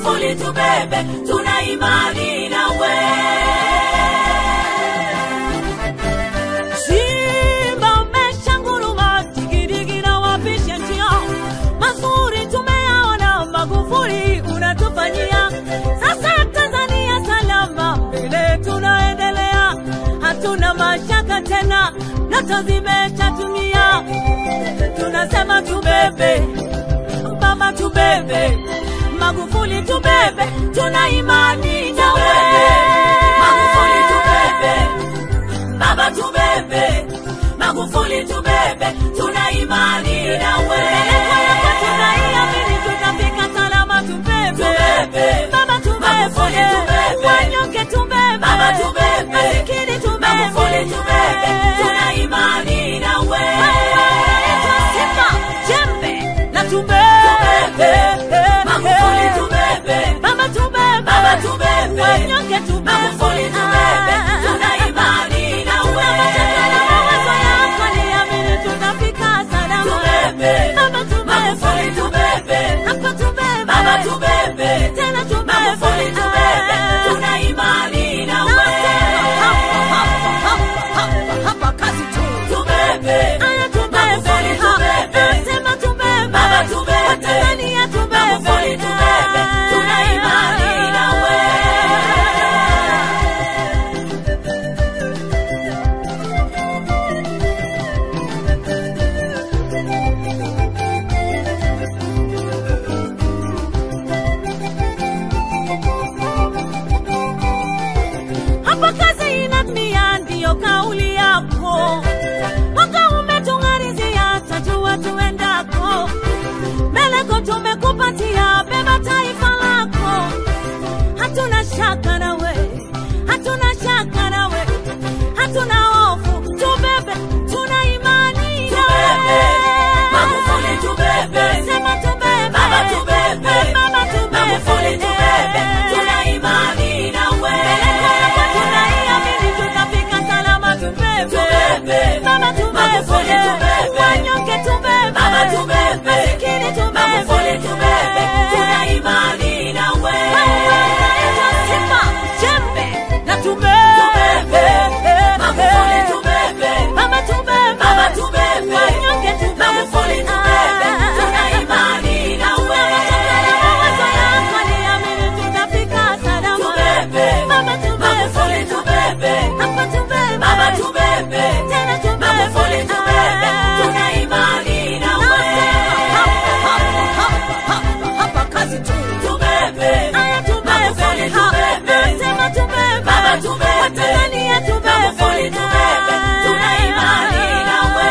Magufuli tubebe, tuna imani nawe. Simba umeshanguruma, digidigi na wapisha njia. Mazuri tumeyaona, Magufuli unatufanyia. Sasa Tanzania salama, mbele tunaendelea, hatuna mashaka tena, ndoto zimeshatumia. Tunasema tubebe, baba tubebe, Magufuli tubebe, tuna imani nawe. Magufuli tubebe, baba tubebe, Magufuli tubebe, tuna imani nawe. Pelekwa yako tunaiamini, tutafika salama, tubebe. Tubebe. Baba tubebe, Magufuli tubebe. wanyonge tubebe, Baba tubebe. masikini tubebe, Magufuli tubebe, tuna imani nawe. Unaitwa Simba, jembe na tubebe. Tubebe. Magufuli tubebe. Baba tubebe, Baba tubebe. wanyonge tubebe, Magufuli tubebe, tuna imani nawe. Tuna mashaka na mawazo yako, niamini tutafika salama. Tubebe. Baba tubebe, Magufuli tubebe. hapa tubebe, Baba tubebe. tena tubebe, Magufuli tubebe, tuna imani nawe. Tubebe. Magufuli tubebe. Baba tubebe. Magufuli tubebe, tuna imani nawe. Hapa kazi inatimia, ndiyo kauli yako. Mwaka umetung'arizia, tajua tuendako. Meleko tumekupatia, beba taifa lako. Hatuna shaka nawe, hatuna shaka nawe, hatuna hofu. Tubebe, tuna imani nawe. Tubebe. Magufuli tubebe. Sema tubebe. Baba tubebe. Baba tubebe. Magufuli tubebe, tuna imani nawe. Peleko yako tunaiamini, tutafika salama, tubebe. Tubebe. Baba tubebe. Magufuli tubebe. Wanyonge tubebe. Baba tubebe. Masikini tubebe. Magufuli tubebe, tuna imani nawe. Wewe unaitwa Simba, jembe na tubebe. Tubebe. Magufuli tubebe. Baba tubebe. Baba tubebe. Wanyonge tubebe. Magufuli tubebe, tuna imani nawe. Tunataka na mawazo yako, niamini tutafika salama. Tubebe. Baba tubebe. Magufuli tubebe. Hapa tubebe. Baba tubebe. Tena tubebe. Magufuli tubebe, tuna imani nawe. Tubebe. Aya tubebe. Magufuli tubebe. Sema tubebe. Baba tubebe. Watanzania tubebe. Magufuli tubebe, tuna imani nawe.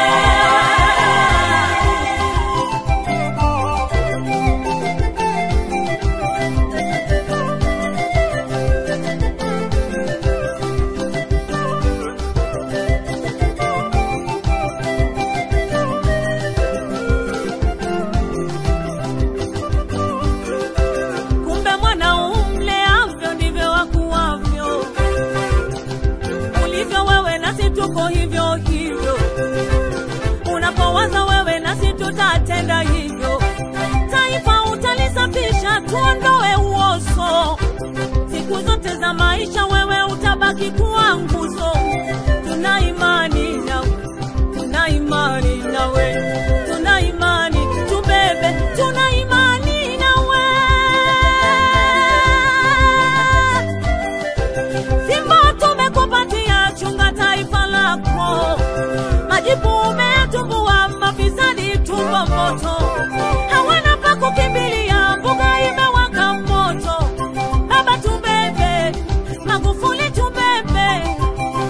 Kumbe mwana umleavyo ndivyo wakuwavyo. Ulivyo wewe nasi tuko hivyo hivyo. Unapowaza wewe nasi tutatenda hivyo. Taifa utalisafisha, tuondoe uoso. Siku zote za maisha wewe utabaki kuwa nguzo. Tuna imani nawe, tuna imani nawe, tuna imani tubebe, tuna imani nawe. Simba tumekupatia, chunga taifa lako. Majibu umetumbua, mafisadi tumbo moto, hawana pa kukimbilia, mbuga imewaka moto. Baba tubebe, Magufuli tubebe,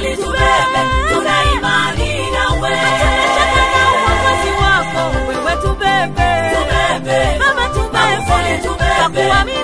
Magufuli tubebe, tuna imani nawe. Tunashaka na uongozi wako, wewe tubebe. Tubebe. Baba tubebe, Magufuli tubebe. kwa kuamini